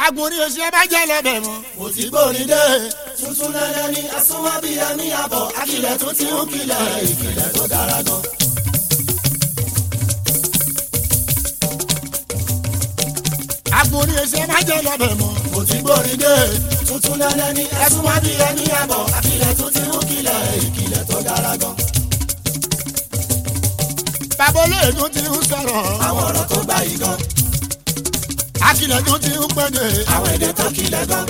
agbórí oṣù ẹ bá jẹ́ lọ́bẹ̀ mọ́. mo ti gbórin dé tuntun lẹ́lẹ́ ní asúnmọ́ bíi ẹni àbọ̀ akilẹ̀ tó ti ń kilẹ̀ ìkìlẹ̀ tó dára gan. agbórí oṣù ẹ bá jẹ́ lọ́bẹ̀ mọ́. mo ti gbórin dé tuntun lẹ́lẹ́ ní asúnmọ́ bíi ẹni àbọ̀ akilẹ̀ tó ti ń kilẹ̀ ìkìlẹ̀ tó dára gan. bàbá olóògùn ti ń sọ̀rọ̀ àwọn ọ̀rọ̀ tó gbá yìí gan akilẹ̀ tó ti ń pẹ́ẹ́dẹ̀ àwọn èdè tó kilẹ̀ gan.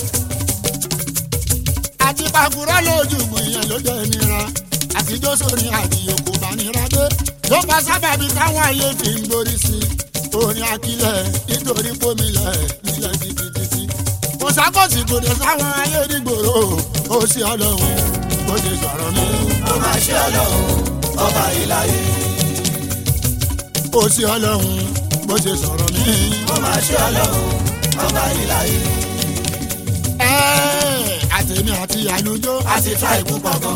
àti pàkúrọ̀ lójú ìyẹn ló jẹ́ nira àtijọ́ sórí àdìyẹ kò bá nira dé ló bá sábàbí táwọn ayé fi ń gborí sí i orin akilẹ̀ nítorí pómìlẹ̀ nílẹ̀ títí kò sákòsì kò dé sáwọn ayé nígboro ó sì ọlọ́run bó ṣe sọ̀rọ̀ mi ó máa ṣe ọlọ́run ọba ìlàyé ó sì ọlọ́run bó ṣe sọ̀rọ̀ mi. ó máa ṣe ọlọ́run ọba ìlàyé ẹ́ẹ̀ àtẹ̀mí àti àlùjọ a ti tra ìkú pọ̀ gan.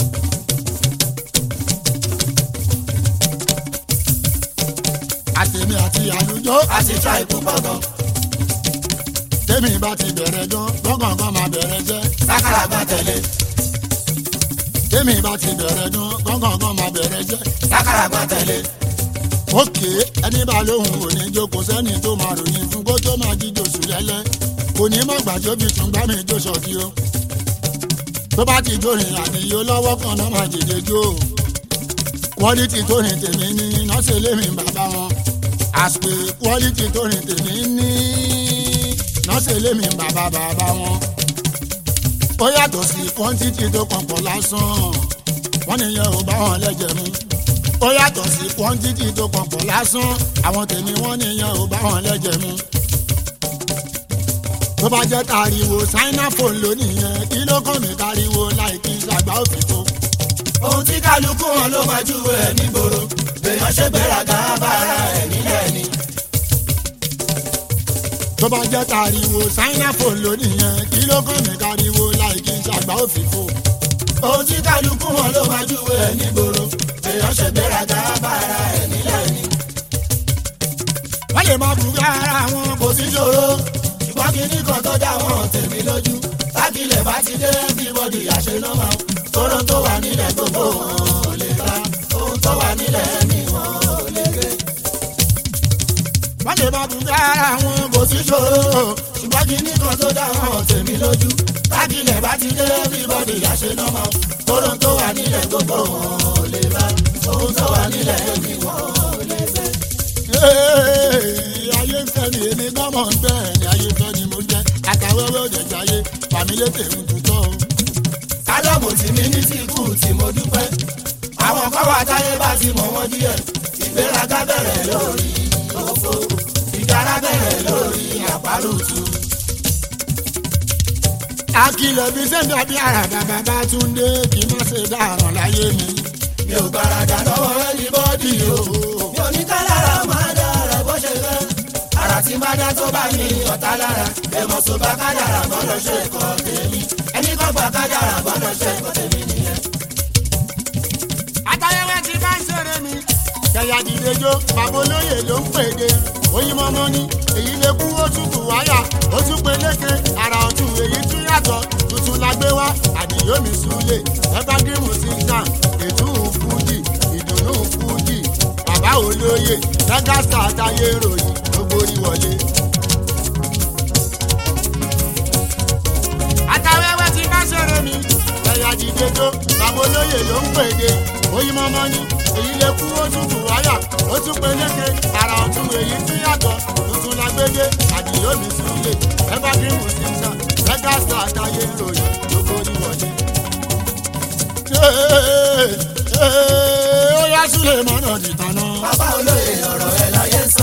àtẹ̀mí àti àlùjọ a ti tra ìkú pọ̀ gan. tẹ́mi bá ti bẹ̀rẹ̀ gan gbọ́ngàn máa bẹ̀rẹ̀ jẹ́ sákàrà gbà tẹ̀lé tẹ́mi bá ti bẹ̀rẹ̀ gan gbọ́ngàn máa bẹ̀rẹ̀ jẹ́ sákàrà gbà tẹ̀lé òkè ẹni bá lóhùn òní jókòó sẹ́ni tó máa ròyìn fún kó tó máa jíjó sùn lẹ́lẹ́ kò ní má gbàjọ́ bí tún gbá mi jó sọ̀kí o tó bá ti jórin àdìyó lọ́wọ́ kan náà máa jèjè jó o quality tó rìn tèmi ní nọ́ọ̀sẹ̀ lémi bàbá wọn àsìkò quality tó rìn tèmi ní nọ́ọ̀sẹ̀ lémi bàbá bàbá wọn ó yàtọ̀ sí quantity tó kàn pọ̀ lásán wọ́n nìyẹn ò bá wọn lẹ́jẹ̀ mu ó yàtọ̀ sí quantity tó kàn pọ̀ lásán àwọn tèmi wọ́n nìyẹn ò bá wọn lẹ́jẹ̀ mu tó bá jẹ́ tariwo ṣáínà fóònù lónìí yẹn kí ló kàn mí tariwo láì kí ṣàgbá òfìfo ohun tí kálukú wọn ló máa júwe ẹ̀ nígboro èèyàn ṣe gbéraga bára ẹ̀ nílẹ̀ ni. tó bá jẹ́ tariwo ṣáínà fóònù lónìí yẹn kí ló kàn mí tariwo láì kí ṣàgbá òfìfo ohun tí kálukú wọn ló máa júwe ẹ̀ nígboro èèyàn ṣe gbéraga bára ẹ̀ nílẹ̀ ni. wọ́n lè máa bùkún ara wọn kò sí ṣòro ṣùgbọ́n kínní kan tó dá wọn tèmi lójú tákìlẹ̀ bá ti dé everybody àṣẹ nọ́mà tóró tó wà nílẹ̀ gbogbo wọn ò lè ta ohun tó wà nílẹ̀ ni wọn ò lè gé. wọ́n lè máa bùkún ara wọn kò sí ṣòro ṣùgbọ́n kínní kan tó dá wọn tèmi lójú tákìlẹ̀ bá ti dé everybody àṣẹ nọ́mà tóró tó wà nílẹ̀ gbogbo wọn ò lè ta ohun tó wà nílẹ̀ ni wọn ò lè gé. Ee, ayé ń fẹ́ ni èmi gbọ́mọ̀ ń bẹ́ẹ̀ ni ayé fẹ́ ni mo jẹ́ àtàwẹ́wẹ́ òde jáyé fàmílẹ́ tèmi tuntun o. sálọ̀mù tí mi ní tí kù tí mo dúpẹ́ àwọn kan wà táyé bá ti mọ̀ wọ́n díẹ̀ ìgbéraga bẹ̀rẹ̀ lórí òfo ìdára bẹ̀rẹ̀ lórí àpárùtù. Akilẹ̀ bí sẹ́ńdí àbí àràdà bàbá Túndé kì í má ṣe dáràn láyé mi. mi ò gbàràdà lọ́wọ́ ẹnibọ́dì o mi ò ní ká lára máa dára bó ṣe fẹ́ ara tí bá dá tó bá ní ọ̀tá lára ẹ̀mọ̀ tó bá kájàrà gbọ́dọ̀ ṣe kọ́ tèmi ẹni kọ́ gbà kájàrà gbọ́dọ̀ ṣe kọ́ tèmi nìyẹn. Àtàwẹ́wẹ́ ti bá ń ṣeré mi. Kẹ̀yà dìde jó, bàbá olóyè ló ń pèdè. Oyin mọ́mọ́ ní èyí lè kú ó tútù wáyà. Ó tún pe léke, àrà ọ̀tún èyí tún yàtọ̀. Tuntun la gbé wá, àdìyómi súlẹ̀. Ẹgbàgírímù ti ń tàn, ètò fújì, ìdùnnú fújì. Bàbá olóyè, Lẹ́gàsítà táyé ròyìn, ló borí wọlé. Àtàwẹ́wẹ́ ti bá ṣeré mi. Ẹ̀yà dìde jó, bàbá olóyè ló ń pèdè. Oyin mọ́mọ́ ní èyí lè kú ó tútù wáyà. Ó tún pe léke, àrà ọ̀tún èyí tún yàtọ̀. Tuntun la gbé dé, àdìyómi súlẹ̀. Ẹgbàgírímù ti ń tàn, Lẹ́gàsítà táyé ròyìn, ló borí wọlé ó yá sílẹ̀ mọ́nà dìtànà. bàbá olóyè ọ̀rọ̀ ẹ̀ láyé sọ.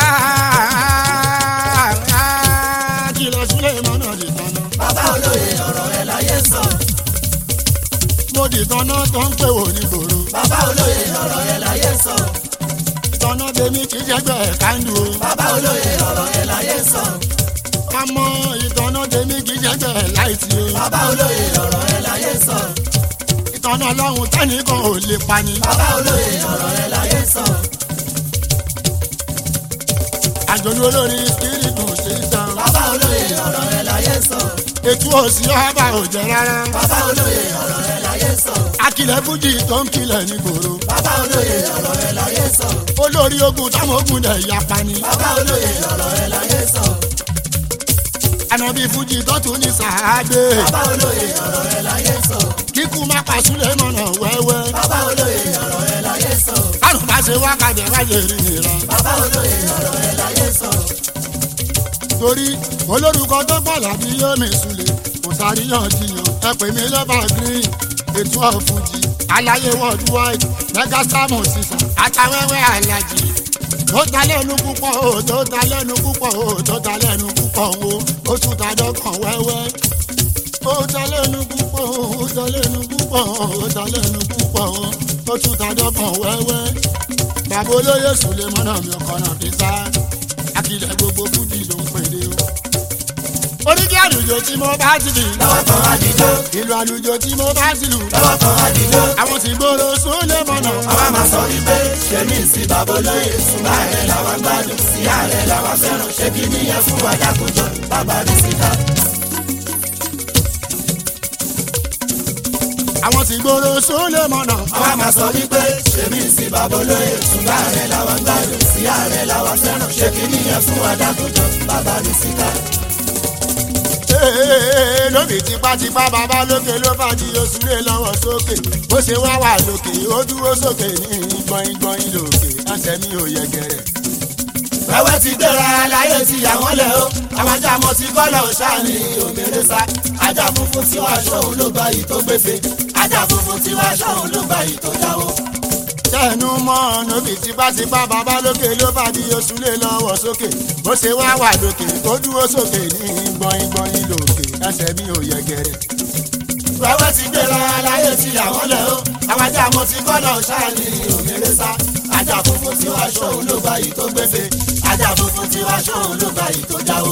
kìlọ̀ sílẹ̀ mọ́nà dìtànà. bàbá olóyè ọ̀rọ̀ ẹ̀ láyé sọ. mo dìtànà tó ń pè wò ní gbòòrò. bàbá olóyè ọ̀rọ̀ ẹ̀ láyé sọ. ìtànà tèmi kì í jẹ́gbẹ́ kándù o. bàbá olóyè ọ̀rọ̀ ẹ̀ láyé sọ. ká mọ ìtànà tèmi kì í jẹ́gbẹ́ láìsí o. bàbá olóyè ọ̀rọ̀ ẹ̀ láyé sọ. ìtànà ọlọ́run tẹ́nìkan ò lè pani. bàbá olóyè ọ̀rọ̀ ẹ̀ láyé sọ. àjọyọ̀ olórí spiritu ṣe ń tán. bàbá olóyè ọ̀rọ̀ ètò òsì ọba ò jẹ rárá. bàbá olóye ọ̀rọ̀ ẹ̀ láyé sọ. akilẹ̀ fújì tó ń kilẹ̀ nígboro. bàbá olóye ọ̀rọ̀ ẹ̀ láyé sọ. olórí ogun táwọn ogun dẹ̀ yapa ni. bàbá olóye ọ̀rọ̀ ẹ̀ láyé sọ. ànàbí fújì tó tún ní sàádé. bàbá olóye ọ̀rọ̀ ẹ̀ láyé sọ. kíkú má pa súlẹ̀ mọ̀nà wẹ́wẹ́. bàbá olóye ọ̀rọ̀ ẹ̀ láyé sọ. kárùn bá ṣe wákàtí wáyé rí nira. bàbá olóye ọ̀rọ̀ ẹ̀ láyé sọ. torí olórúkọ tó pọ̀ làbí yómi sùlẹ̀ kò sàríyànjiyàn ẹ pè mí lọ́ba green ètò ọ̀fùjì aláyé worldwide megastamu sísan àtàwẹ́wẹ́ alájì tó ta lẹ́nu púpọ̀ o tó ta lẹ́nu púpọ̀ o tó ta lẹ́nu púpọ̀ o ó tún ta dọ́kàn wẹ́wẹ́ ó ta lẹ́nu púpọ̀ o ó ta lẹ́nu púpọ̀ o ó ta lẹ́nu púpọ̀ o ó tún ta dọ́kàn wẹ́wẹ́ bàbá olóyè sùlẹ̀ mọ́nà mi ọkọ̀ náà fi sá akilẹ̀ gbogbo fújì ló ń pèlè o. oríkì àlùjọ tí mo bá ti lù. lọ́wọ́ kan àdìjọ́. ìlú àlùjọ tí mo bá ti lù. lọ́wọ́ kan àdìjọ́. àwọn tí gbòòrò sólè mọ̀nà. àwa máa sọ wípé ṣèmi sí bàbá olóye ṣùgbọ́n ààrẹ làwọn gbádùn sí ààrẹ làwọn fẹ́ràn ṣé kí nìyẹn fún wa dákúnjọ bàbá rí síta. àwọn tí gbòòrò sólè mọ̀nà. àwa máa sọ wípé ṣèmi sí bàbá olóye ṣùgbọ́n ààrẹ làwọn gbádùn sí ààrẹ làwọn fẹ́ràn ṣé kí nìyẹn fún wa dákúnjọ bàbá rí síta. Ee, lóbi tipátipá bàbá lókè ló bá di oṣù lé lọ́wọ́ sókè bó ṣe wá wà lókè ó dúró sókè ní gbọ̀ngbọ̀n lókè ẹsẹ̀ mi ò yẹ gẹ̀rẹ̀. wẹ́wẹ́ ti gbéra láyé ti yà wọ́n lẹ̀ o àwọn ajá mọ́ ti kọ́lọ̀ ṣáàní òmìnira sá ajá funfun tí wàá ṣọ́hun ló gba yìí tó gbéfe ajá funfun tí wàá ṣọ́hun ló gba yìí tó jáwó. tẹnu mọ́ lóbi tipátipá bàbá lókè ló bá di oṣù lé lọ́wọ́ sókè bó ṣe wá wà lókè ó dúró sókè ní gbọ̀ngbọ̀n lókè ẹsẹ̀ mi ò yẹ gẹ̀rẹ̀. wẹ́wẹ́ ti gbéra láyé ti yà wọ́n lẹ̀ o àwọn ajá mọ́ ti kọ́lọ̀ ṣáàní òmìnira sá ajá funfun tí wàá ṣọ́hun ló gba yìí tó gbéfe ajá funfun tí wàá ṣọ́hun ló gba yìí tó jáwó.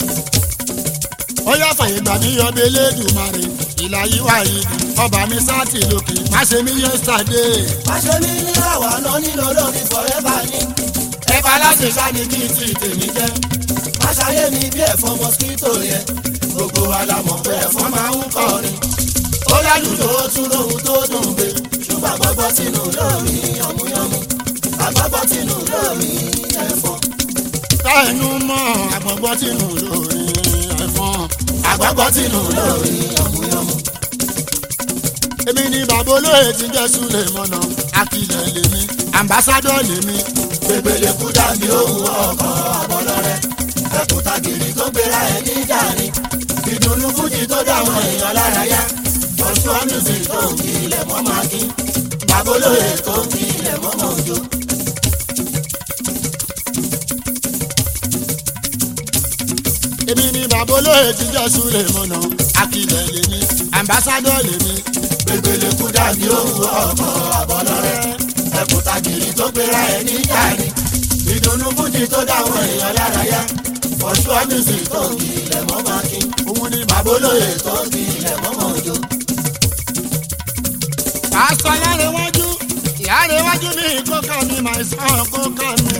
ó yá fàyè gbà mí yọbẹ lẹ́dùnmarè ìlà yìí wà yìí ọba mi sáàtì lókè má ṣe mí yesterday. Máṣe mi ní àwa náà nílò lórí forever ni. Ẹ̀fà láti ṣáni kí n ti tèmi jẹ́. Máṣayé mi bí ẹ̀fọn mosquito yẹn. Gbogbo wa la mọ̀ pé ẹ̀fọn máa ń kọrin. Ó lálùjọ ó tún lóhun tó dùn gbé. Ṣùgbọ́n àgbọ̀gbọ́ tinú lórí yànmúyànmú. Àgbọ̀gbọ́ tinú lórí ẹ̀fọn. tẹnu mọ́ àgbọ̀gbọ́ tìǹù lórí ẹ̀fọn. Àgbọ̀gbọ́ tinú lórí yànmúyànmú. èmi ni bàbá olóyè ti jẹ́ súlẹ̀ mọ́nà akilẹ̀ lèmi ambassadọ̀ lèmi. Gbègbèlè kú dàbí ohun ọkọ̀ àbọ̀lọ́rẹ́. Ẹ̀kúta gírí tó gbéra ẹ̀ níjà ni. Ìdùnnú fújì tó dáwọn èèyàn lára yá. Ọ̀ṣun music tó ń kí ilẹ̀ mọ́ máa kí. Bàbá olóyè tó ń kí ilẹ̀ mọ́ mọ́ òjò. èmi ni bàbá olóyè ti jẹ́ súlẹ̀ mọ́nà akilẹ̀ lèmi ambassadọ̀ lèmi. Gbègbèlè kú dàbí ohun ọkọ̀ àbọ̀lọ́rẹ́. Ẹ̀kúta gírí tó gbéra ẹ̀ níjà ni. Ìdùnnú fújì tó dáwọn èèyàn lára yá. Ọ̀ṣun music tó ń kí ilẹ̀ mọ́ máa kí. òun ni bàbá Bàbá olóyè tó ń kí ilẹ̀ mọ́ mọ́ òjò. pásítọ̀ yárewájú yárewájú mi kókà mi máa sàn kókà mi.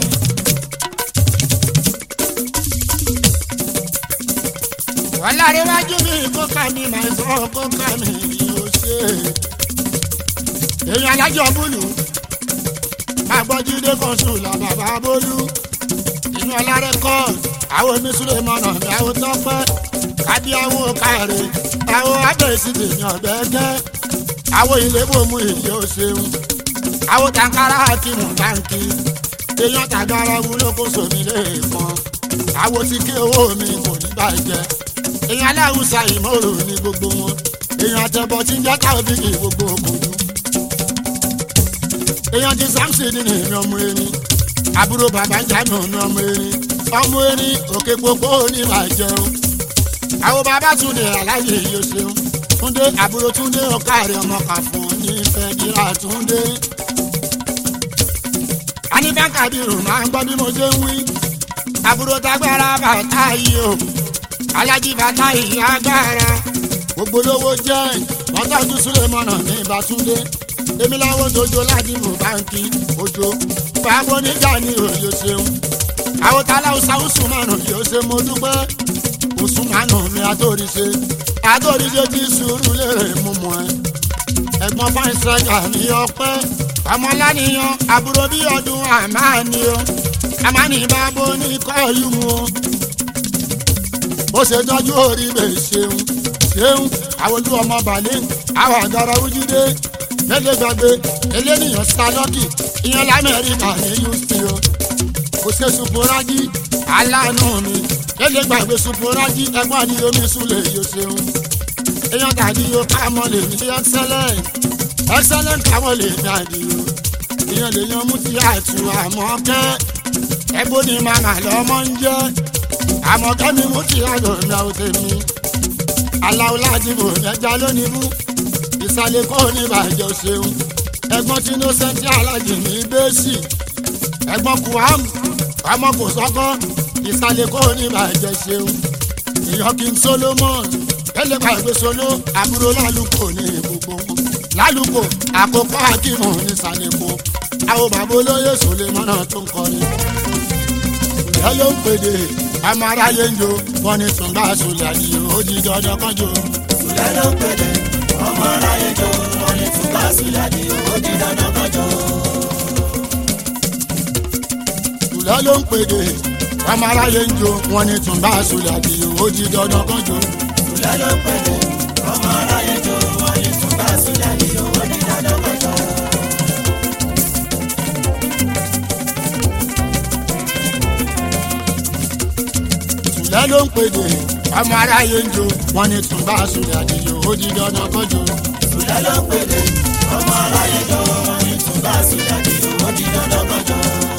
wọ́n lárewájú mi kókà mi máa sàn kókà mi yóò ṣe. èèyàn alájọ búlù máa gbọ́ jíde kan sùn là bàbá bólú. inú ọlá rẹ́kọ̀d àwọn oníṣúlẹ̀ mọ̀nà mi àwọn tọ́pẹ́ kábí àwọn káre àwọn abẹ́sí tèmi ọ̀bẹ gẹ́ àwọn ìlébò mú ìyẹ́ ò ṣeun àwọn tàǹkárá kìmù báńkì èèyàn tàgárá wúlò kó sómi lẹ́ẹ̀kan àwọn tí kí owó mi kò ní bàjẹ́ èèyàn aláwùsá ìmọ̀ràn ní gbogbo wọn èèyàn àtẹ̀bọ̀ tí ń jẹ́ káwọ́bìkì gbogbo òkùnkùn èèyàn ti samson ní ìrìn ọmọ erin àbúrò bàbá jáde ní ọmọ erin ọmọ erin òkè gbogbo oníbàjẹ́ o àwọn bàbá tún lè aláyè yóò ṣeun túndé àbúrò túndé ọkàrẹ ọmọ kàfún nífẹ̀ẹ́ kíra túndé. aníbàkà bírù máa ń gbọ́ bí mo ṣe ń wí àbúrò tágbára bàtà yìí o alájí bàtà yìí agbára gbogbo lówó jẹ́ mọ́tàdú súlẹ̀mọ́nà ní ìbátúndé èmi láwọn dojo láti mú báńkì ojo bàbá oníjà ní òye ṣeun àwọn tàlà ọ̀sáwùsùn márùn yóò ṣe mo dúpẹ́ òsùnmánù mi àtòrìṣe àtòrìṣe ti sùúrù lérè mímú ẹ ẹ̀gbọ́n fáin sẹgà ní ọpẹ́ ọmọláníyàn àbúrò bí ọdún àmáàní o àmáàní bábó ní kọlù mu o ó ṣe tọ́jú orí bẹ́ẹ̀ ṣeun ṣeun àwọn ojú ọmọ bàálẹ̀ àwọn àgàrà ojúdé lẹ́lẹ́ gbàgbé eléníyàn sálọ́kì ìyẹn lamẹ́ríkà ní houston o kò ṣe suporaji aláàánú mi lẹ́lẹ́ gbàgbé suporaji ẹ̀gbọ́n ni omi súlẹ̀ yóò ṣeun èèyàn tàbí yóò ká mọ́ lè ní excellent excellent káwọn lè ní àdìyó ìyẹn lè yan mú ti àtù àmọ́ kẹ́ ẹ̀bù ni màmá lọ́mọ ń jẹ́ àmọ́ kẹ́mi mú ti àjọ mi àwọn tèmi aláwo láti bò ẹja lónìí mú ìsàlẹ̀ kọ́ ní ìbàjẹ́ ṣeun ẹ̀gbọ́n tí innocent alájì ní bẹ́ẹ̀sì ẹ̀gbọ́n kuham ọmọ kò sọ́kọ́ ìsàlẹ̀ kọ́ ní ìbàjẹ́ ṣeun ìyọ́ king solomon ẹlẹ́gbàá ìgbé solo àbúrò lálùkò ní gbogbo wọn lálùkò àkókò akímù ní sàlẹ̀kò àwọn bàbá olóyè sòlèmọ́nà tó ń kọrin ìyá ló ń pèdè ọmọ aráyé ń jo wọn ní tùǹbà sòlè àdìyẹ ó di dandan kánjọ. Sùlẹ̀ ló ń pèlè ọmọ aráyé jọ wọn ní túbà sílẹ̀ ní ó di dandan kọjọ. ìyá ló ń pèdè ọmọ aráyé ń jo wọn ní tùǹbà sòlè àdìyẹ ó di dandan kánjọ. Sùlẹ̀ ló ń pèlè ọmọ aráyé jọ wọn ní túbà sílẹ̀ ní ó di dandan kọjọ. ìyá ló ń pèdè ọmọ aráyé ń jo wọn ní tùǹbà sòlè àdìyẹ ó di dandan kánjọ. Sùlẹ̀ ló ń pèlè ọmọ aráyé jọ wọn ní túbà sílẹ̀ ní ó di dandan kọjọ.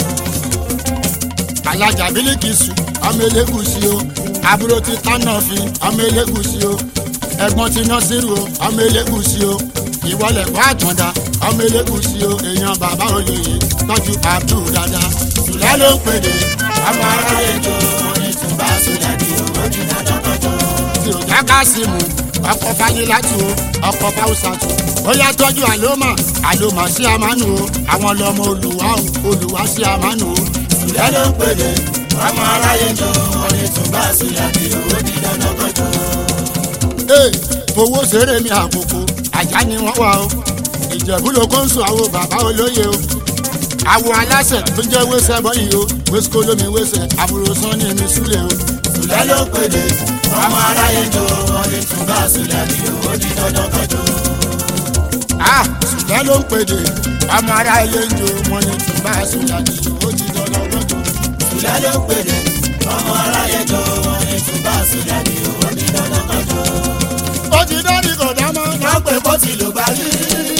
alájà bílíkìsù ọmọ elégùsì o àbúrò ti tánàfin ọmọ elégùsì o ẹ̀gbọ́n ti nọsírù o ọmọ elégùsì o ìwọlẹ̀ kọ́ àtàndá ọmọ elégùsì o èèyàn bàbá olóye tọ́jú abdul dada sùlẹ̀ ló ń pèdè ọmọ aráyé jọ wọn ní túbà sílẹ̀ ní ó di dandan kọjọ. tí ò dáká sí mu ọkọ̀ fáyélátù o ọkọ̀ fáwùsàtù ó yá tọ́jú àlómà àlómà sí àmánù o àwọn lọmọ olùwà o olùwà sí àmánù o Sùlẹ̀ ló ń pèlè ọmọ aráyé jọ wọn ní túbà sílẹ̀ ní ó di dandan kọjọ. ee fowó ṣeré mi àkókò àjà ni wọ́n wà o ìjẹ̀bú ló kó ń sùn àwọn bàbá olóye o àwọ̀ aláṣẹ tó jẹ́ wẹ́sẹ̀ bọ́yì o wẹ́sìkò lómi wẹ́sẹ̀ àbúrò sàn ní ẹni súlẹ̀ o Sùlẹ̀ ló ń pèlè ọmọ aráyé jọ wọn ní túbà sílẹ̀ ní ó di dandan kọjọ. ah ṣùgbọ́n ló ń pèdè ọmọ ará ilé ń jo wọn ni tùbá ṣùgbọ́n àti ó ti dọ́dọ̀ lọ́jọ́ Sùlẹ̀ ló ń pèlè ọmọ aráyé jọ wọn ní túbà sílẹ̀ ní ó di dandan kọjọ. ó ti dọ́rí kò dámọ́ wọ́n pè kó ti lò bá rí.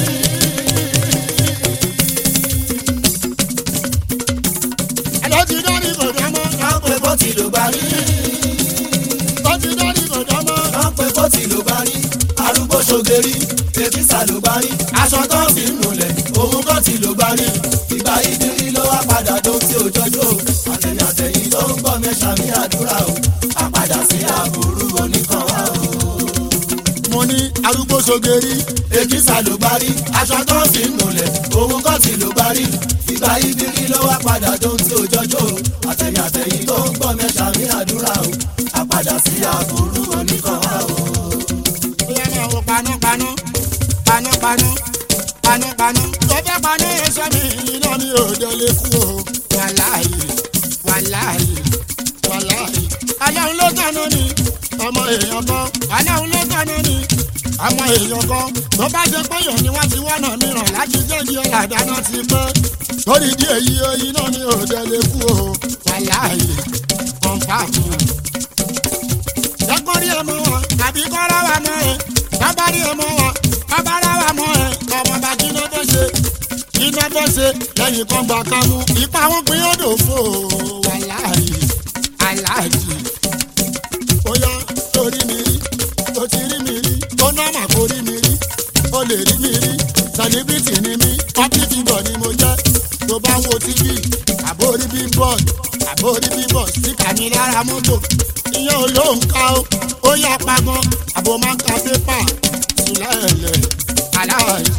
ló ti dọ́rí kò dámọ́ wọ́n pè kó ti lò bá rí. ó ti dọ́rí kò dámọ́ wọ́n pè kó ti lò bá rí. arúgbó ṣogeri èkìsà ló bá rí. aṣọ tó fi ń nulẹ̀ òun kò ti lò bá rí. ìgbà ìdírí ló wá padà tó tí ò jọjọ́. àtẹ̀yìn àtẹ̀yìn tó ń gbọ́ mẹ́sà mi àdúrà o. àpadà sí àbúrú oníkan wá o. mo ní arúgbó sogeri èkìsà ló bá rí. aṣọ tó fi ń nulẹ̀ òun kò ti lò bá rí. ìgbà ìdírí ló wá padà tó tí ò jọjọ́. àtẹ̀yìn àtẹ̀yìn tó ń gbọ́ mẹ́sà mi àdúrà o. àpadà sí àbúrú oníkan wá o. bóyá máa wo panápaná panápaná panápaná tó fẹ́ paná ẹsẹ̀ mi iná mi ò délé kú o wàláyé wàláyé wàláyé aláwọn ló dáná ni ọmọ èèyàn kan aláwọn ló dáná ni ọmọ èèyàn kan tó bá jẹ pé yàn ni wọ́n ti wọ́nà mìíràn láti jẹ́gi ọ̀là dáná ti pẹ́ lórí ìdí èyí iná mi ò délé kú o wàláyé kọ̀ǹpáàmù lẹ́kọ̀ọ́ rí ọmọ wọn àbí kọ́ra wa mọ́ ẹ bàbá rí ọmọ wọn bàbá rà wa mọ́ ẹ ọmọ bá kí iná fẹ́ ṣe iná fẹ́ ṣe lẹ́yìn kan gbà kan mú ipa wọn pín ó dòfo wà láàyè aláàjì ó yá torí mi rí tó ti rí mi rí tó nọ́mà kó rí mi rí ó lè rí mi rí sẹlẹbìtì ni mí pọ́pìtì bọ̀ ni mo jẹ́ tó bá ń wo tv àbórí bíbọ̀d àbórí bíbọ̀d síkà mi lára mọ́tò ìyẹn ò ló ń ka ó ó yá pagan àbò máa ń ka pépà sílẹ̀ẹ̀lẹ̀ aláàjì.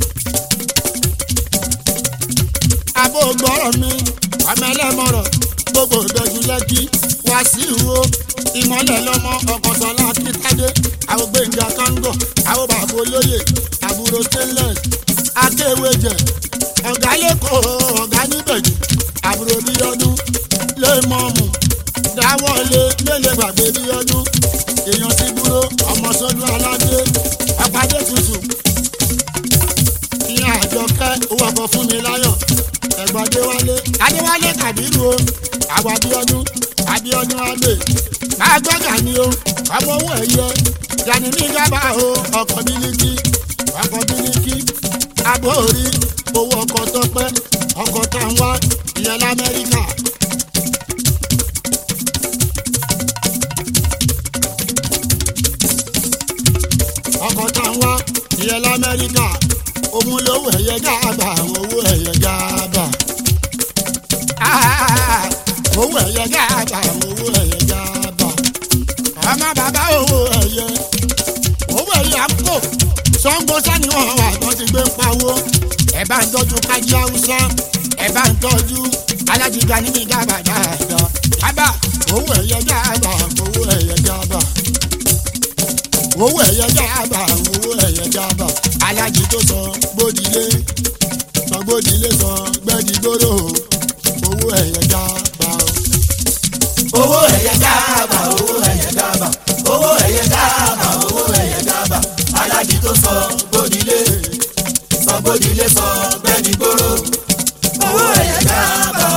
àbò gbọ́rọ̀ mi ọmọ ẹlẹ́mọ̀rọ̀ gbogbo ìbẹ́jú lẹ́kí wàsíù o ìmọ̀lẹ̀ lọ́mọ ọkọ̀sọ́lá akíntádé àwọn gbẹ̀ngà kángọ̀ àwọn bàbá olóyè àbúrò stainless akéwéjẹ ọ̀gá lẹ́kọ̀ọ́ ọ̀gá níbẹ̀jì àbúrò bíọ́dún lẹ́mọ̀ọ́mù dáwọ́lé lélẹ̀ gbàgbé bíọ́dún èèyàn ti búrò ọmọ sọ́dún aládé apádé tutù ìyá àjọkẹ́ owó ọkọ̀ fún mi láyọ̀ ẹ̀gbọ́n adéwálé adéwálé kàbírù o àwọn abíọ́dún abíọ́dún adé máa gbọ́gà ni o ọmọ owó ẹ̀yẹ yanni ní gábà o ọkọ̀ bílíkì ọkọ̀ bílíkì abóorí owó ọkọ̀ tọpẹ́ ọkọ̀ táwọn ìyẹn lamẹ́ríkà. ọkọ̀ táwọn ìyẹn lamẹ́ríkà òun lówó ẹ̀yẹ gáàbà owó ẹ̀yẹ gáàbà. owó ẹ̀yẹ gáàbà owó ẹ̀yẹ gáàbà. ọmọ bàbá owó ẹ̀yẹ owó ẹ̀yẹ àpò sango sani wọn wà tó ti gbé pawó ẹ bá ń tọ́jú kájí haúsá ẹ bá ń tọ́jú alájìgá níbi gáàbà dáadáa ábà owó ẹ̀yẹ gáàbà owó ẹ̀yẹ gáàbà owó ẹ̀yẹ gáàbà owó ẹ̀yẹ gáàbà alájí tó sọ gbódìlé sọ gbódìlé sọ gbẹ́dìgbòrò owó ẹ̀yẹ gáàbà o. owó ẹ̀yẹ gáàbà owó ẹ̀yẹ gáàbà owó ẹ̀yẹ gáàbà owó ẹ̀yẹ gáàbà alájí tó sọ gbódìlé sọ gbódìlé sọ gbẹ́ni gbòòrò owó ẹ̀yẹ gáàbà.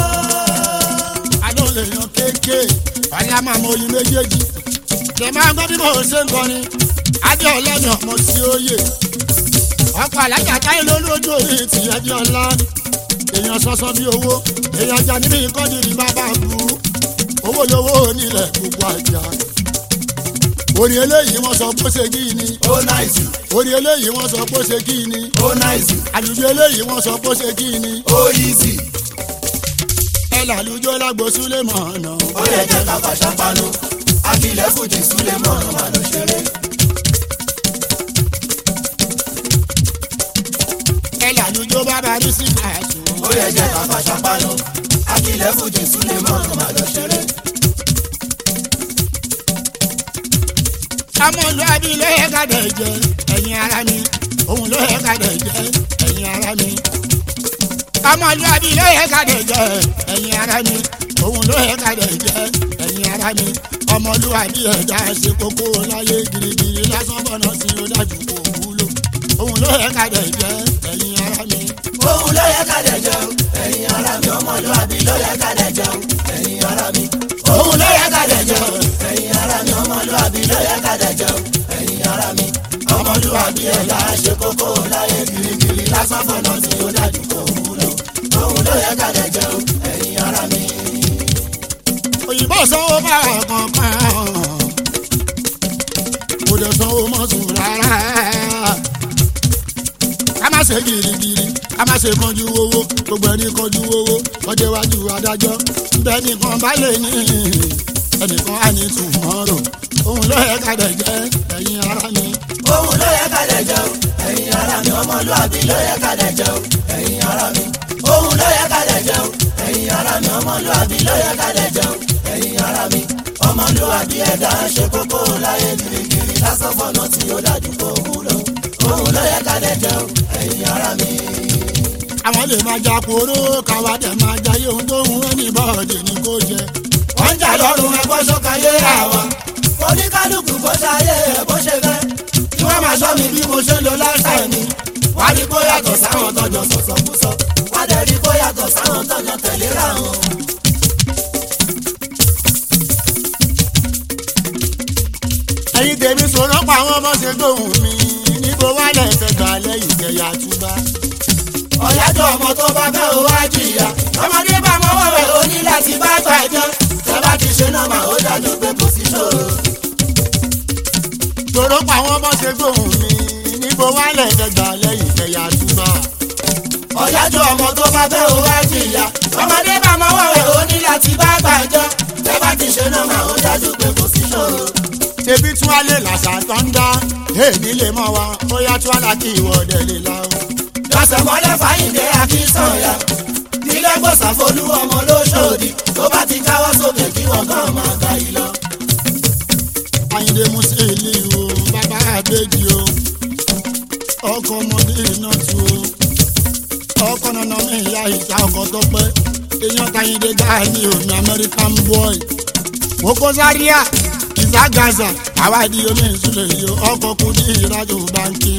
adó lè yan kéèké wọ́n ní a máa mọ oyin méjèèjì tẹ máa ń gbọ́ bí mo ṣe ń kọrin adé ọlọ́ni ọmọ tí ó yè ọkọ̀ alájà táyé lólójú orí ti ẹbí ọlá èèyàn sọsọ bí owó èèyàn ajá níbi ìkọ́ni ní bàbá bu owó lówó onílẹ̀ gbogbo àjà orí eléyìí wọ́n sọ pé ó ṣe kí ni ó náìsì orí eléyìí wọ́n sọ pé ó ṣe kí ni ó náìsì àlùjọ eléyìí wọ́n sọ pé ó ṣe kí ni ó yíìsì ẹ làlùjọ lágbo súlẹ̀ mọ̀ ọ̀nà. ó yẹ jẹ́ ká fàṣà panu akilẹ̀ fújì súlẹ̀ mọ́nà mà ló ṣeré. ẹ làlùjọ bàbá rí sí àṣù. ó yẹ jẹ́ ká fàṣà panu akilẹ̀ fújì súlẹ̀ mọ́nà mà ló ṣeré. ọmọlúwàbí ló yẹ ká dẹ̀ jẹ ẹ̀yin ara mi òun ló yẹ ká dẹ̀ jẹ ẹ̀yin ara mi. ọmọlúwàbí ló yẹ ká dẹ̀ jẹ ẹ̀yin ara mi òun ló yẹ ká dẹ̀ jẹ ẹ̀yin ara mi. ọmọlúwàbí ẹ̀dá ṣe kókó láyé girigiri lásán bọ̀nà sí ó dájú kò wúlò òun ló yẹ ká dẹ̀ jẹ ẹ̀yin ara mi. òun ló yẹ ká dẹ̀ jẹun ẹ̀yin ara mi ọmọlúwàbí ló yẹ ká dẹ̀ jẹun ẹ̀yin ara mi. òun ló yẹ ká dẹ̀ jẹun ẹ̀yin ara mi ọmọlúwàbí ló yẹ ká dẹ̀ jẹun ẹ̀yin ara mi. ọmọlúwàbí ẹ̀dá ṣe kókó láyé girigiri lásán fọ̀nà tí ó dájú kò wúlò. òun ló yẹ ká dẹ̀ jẹun ẹ̀yin ara mi. òyìnbó sanwó bá kankan kò dẹ̀ sanwó mọ́sùn rárá ká má ṣe girigiri ká má ṣe kanjú owó gbogbo ẹni kanjú owó ọjọ́ iwájú adájọ́ bẹ́ẹ̀ nìkan bá lè ní ẹnìkan á ní tùmọ̀rò òun ló yẹ ká dẹ̀ jẹ́ ẹ̀yin ara mi. òun ló yẹ ká dẹ̀ jẹun ẹ̀yin ara mi ọmọlúwàbí ló yẹ ká dẹ̀ jẹun ẹ̀yin ara mi. òun ló yẹ ká dẹ̀ jẹun ẹ̀yin ara mi ọmọlúwàbí ló yẹ ká dẹ̀ jẹun ẹ̀yin ara mi. ọmọlúwàbí ẹ̀dá ṣe kókó láyé girigiri lásán fọ́nà tí ó dájú kó wúlò. òun ló yẹ ká dẹ̀ jẹun ẹ̀yin ara mi. àwọn lè máa ja kóró káwa dẹ̀ máa jayé ohun tó ń wọ́n ní bọ́ọ̀dì ní kó jẹ. wọ́n ń jà lọ́rùn ẹ̀kọ́ sọ́kàyé àwa. oníkálukú kó ṣayé ẹ̀ bó ṣe fẹ́. kí wọ́n máa ṣọ́ mi bí mo ṣe ń lo lifestyle mi. wá rí kó yàtọ̀ sáwọn tọ́jọ́ sọ̀sọ̀kúsọ. wá dẹ̀ rí kó yàtọ̀ sáwọn tọ́jọ́ tẹ̀léra wọn. ẹ̀yin tèmi sọ̀rọ̀ pa àwọn ọmọ ṣe gbóhùn mi níbo wà lẹ́sẹ̀ gbà lẹ́yìn kẹyà túbá. ọ̀yájọ́ ọmọ tó bá fẹ́ o wá jìyà. ọmọdé bá mọ́wọ́ rẹ̀ ó ní láti bá gbà jẹ́. tẹ́ bá ti ṣe nọ́mà ó dájú pé kò sí ṣòro. sọ̀rọ̀ pa àwọn ọmọ ṣe gbóhùn mi níbo wà lẹ́sẹ̀ gbà lẹ́yìn kẹyà túbá. ọ̀yájọ́ ọmọ tó bá fẹ́ o wá jìyà. ọmọdé bá mọ́wọ́ rẹ̀ ó ní láti bá gbà jẹ́. tẹ́ bá ti ṣe nọ́mà ó dájú pé kò sí ṣòro. ṣebí tún alẹ́ làṣà tó ń dá èmi lè mọ wa bóyá tún àlàkì ìwọ́dẹ lè la o. lọ́sẹ̀ mọ́lẹ̀ fàyìndé akínsọ̀yà. ilé fẹ́ gbọ́sà folú ọmọ lóṣòdì tó bá ti káwọ́ sókè kí wọ́n kàn máa ga yìí lọ. Àyìndé Musili o bàbá àbèjì o ọkọ ọmọdé iná tu o ọkọ nana mi ìyá ìta ọkọ tó pẹ́ èèyàn tàyìndé gáàní omi American boy Koko Zaria ìsá Gaza àwádìí omi ìsúlẹ̀ yìí o ọkọ kùdí ìrajà báńkì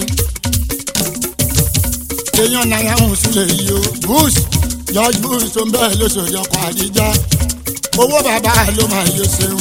èèyàn náírà ń súlẹ̀ yìí o Bush George Bush tó ń bẹ́ẹ̀ lóṣòdì ọkọ̀ àdíjà owó bàbá ló máa yọ ṣeun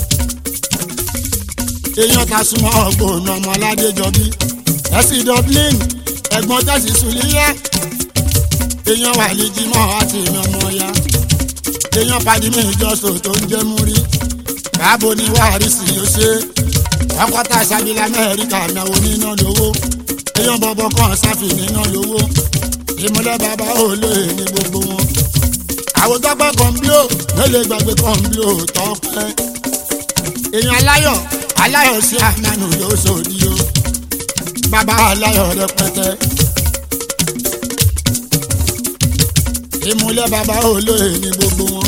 èèyàn ta súnmọ́ ọgbọ̀n ọmọ aládéjọbí ẹ̀sìn dublin ẹ̀gbọ́n tẹ̀sí sùlíyẹ́ èèyàn wà ní jimọ̀ àti ìyàn ọmọ ya èèyàn padì mí ìjọsọ tó ń jẹ́ múrí káàbò ní wàhálìsì yóò ṣe ọkọ̀tà sábìlà amẹ́ríkà náwó níná lówó èèyàn bọ̀bọ̀ kan sáfì níná lówó ìmúlẹ̀ bàbá olóye ní gbogbo wọn àwòtọ́pẹ́ kọ̀ǹbíò ló lè gbàgbé kọ̀ǹbíò tọ́pẹ́ èèyàn aláyọ̀ aláyọ̀ sí àmánù yóò sòdí o bàbá aláyọ̀ rẹpẹtẹ. ìmúlẹ̀ bàbá olóye ní gbogbo wọn.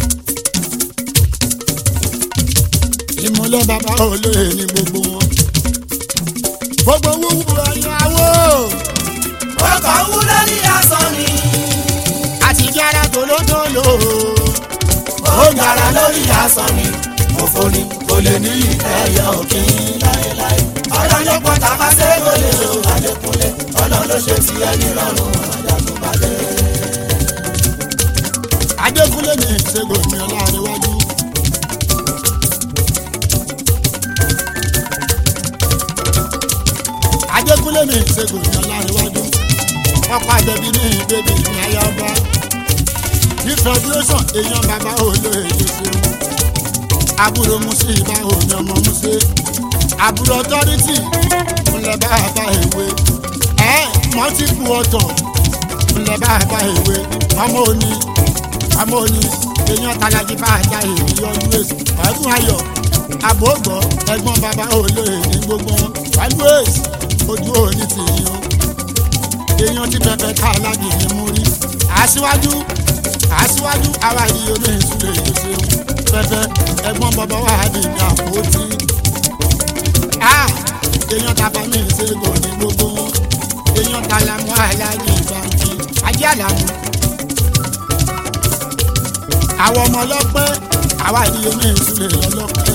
ìmúlẹ̀ bàbá olóye ní gbogbo wọn. gbogbo wúwo ẹ̀yàwó ọkọ̀ wú lórí asán ni àtijọ́ ara tòlótòló. ó ń gara lórí asán ni òfò ni kò lè ní ẹyẹ òkín láéláé ọ̀nà ló pọ̀ tàbá sẹ́kọ̀ lè lo àdékúnlé ọ̀nà ló ṣe ti ẹni rọrùn àjàgùnbàdé. adékúnlé ní ìṣègùn mi ọlárẹ̀wájú. adékúnlé ní ìṣègùn mi ọlárẹ̀wájú. ọkọ̀ àjẹbí ní ìbébí ní ayába. ní federation èèyàn bàbá olóye yóò ṣeun. àbúrò musi ìbá òní ọmọ musi. àbúrò authority ńlẹ̀ bàbá ìwé. ẹ̀ mọ́tìkù ọ̀tọ̀ ńlẹ̀ bàbá ìwé. ọmọ òní àmọ́ ni èèyàn talaji bá a já èyí always ọdún ayọ̀ àbògbọ́ ẹ̀gbọ́n bàbá olóye ní gbogbo wọn always ojú òní ti yín o èèyàn ti pẹpẹ ká alájì ní mú rí aṣíwájú aṣíwájú àwa yìí omi ìṣúlẹ̀ èyí ṣeun pẹpẹ ẹ̀gbọ́n bàbá wà ní ní àpótí èèyàn tàbá mi ìṣègùn ní gbogbo wọn èèyàn tàlámù alájì ìbànújì ajé àlámù àwọn ọmọ ọlọ́pẹ́ àwa ìdíye ní ìsúlẹ̀ lọ́lọ́pẹ́.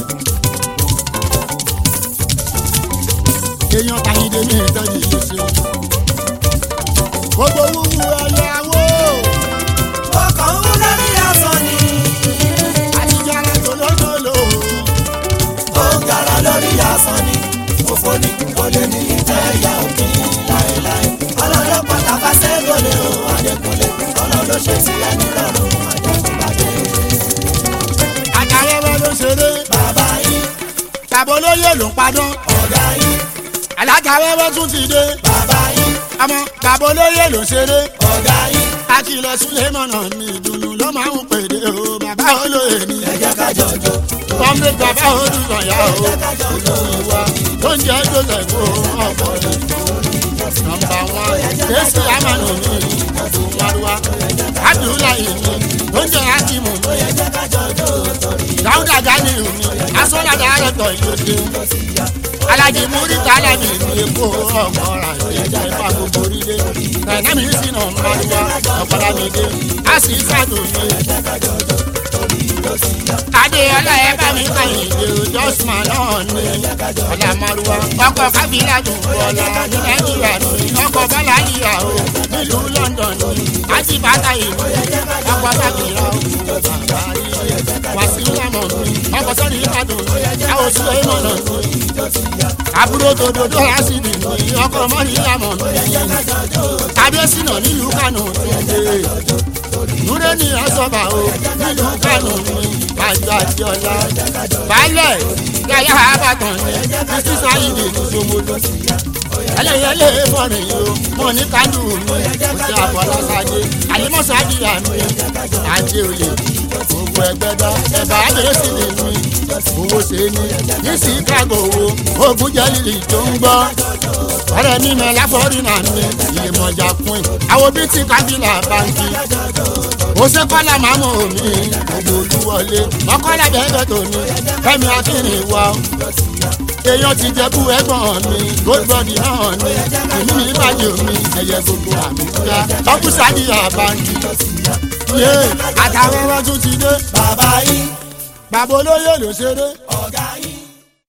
èèyàn tàyídé ní ìtọ́jú yìí ṣe. gbogbo wúwo ẹ̀yàwó ọkọ̀ wú lórí asán ni àtijọ́ ara tòlótòló. ó ń gara lórí asán ni òfò ni kò lè ní ẹyẹ òkín láéláé ọ̀nà ló pọ̀ tàbá sẹ́kọ̀ lè lo àdékúnlé ọ̀nà ló ṣe ti ẹni rọrùn àjàgùnbàdé. àtàwẹ́wẹ́ ló ṣeré bàbá yìí tàbí olóyè ló ń padán. ọ̀gá yìí alájàwẹ́wẹ́ tún ti dé bàbá yìí ọmọ tàbí olóyè ló ṣeré. ọ̀gá yìí akilẹ̀ sulemọ̀nà ní ìdùnnú ló máa ń pèdè o bàbá olóyè ni. ẹ jẹ́ ká jọjọ kọ́mí bàbá olùsọ̀yà o olùwà tó ń jẹ́ joseph o ọ̀pọ̀ ni. nọmba wọn jésù amanu ní ìyàrá abdullahi ní tó ń jẹ́ akimu ní. dáúdà gani ní asọ́nàdà àrẹ̀tọ̀ ìlòdì. alájí múrítà alábì ní èkó ọ̀gbọ́ra ìjà ìfà gbogbo orílẹ̀. nàìjíríà mi sì nà ń bá wá ọ̀pọ̀lá mi dé. a sì ń sàdó ní adéọlá ẹ bá mi kàn yín dé o jọ́sùmá náà ní ọ̀là márùwá ọkọ̀ kábílà tó bọ̀lá ní nàìjíríà ní ọkọ̀ bọ́lá yíyá o nílùú london ní àti bàtà ìlú ọkọ̀ kábílà o wàsíù lámọ̀ ní ọkọ̀ sọ́ni ìbàdàn ní àwọn oṣù ìmọ̀nà ní àbúrò tòdòdó lásìdì ní ọkọ̀ mọ́ni lámọ̀ ní kábíyèsí náà nílùú kánò ní núré ní ọ̀sọ́bà o nílùú kánò ní àjọ àti ọ̀la baálẹ̀ yàyà àbàtàn ní títí sáyidì ní sọmọdún ẹlẹ́yẹlé fọ́rin o mo ní kánú mi oṣù àfọlọ́sádé àlímọ́sádé àmì àti òye gbogbo ẹgbẹ́ dá ẹ̀bà àdéhùn sí ni mi owó ṣe ni ní chicago wo ogun jẹ́ lílì tó ń gbọ́ ọ̀rẹ́ mi mẹ́ láfọ́rí náà mi ìyèmọ̀jà pin àwọn bíi ti kábílà báńkì ó ṣe kọ́lá màmú mi gbogbo olúwọlé mọ́kọ́lá bẹ́ẹ̀ tó ní fẹ́mi akínrin wa èèyàn ti jẹ́kú ẹ̀gbọ́n mi goldbody náà ni èmi ní ìbàdí mi ẹ̀yẹ gbogbo àmì ká ọkùsàdì àbáńkì yé àtàwọn ọmọ tún ti dé bàbá yín bàbá olóyè ló ṣeré ọ̀gá yín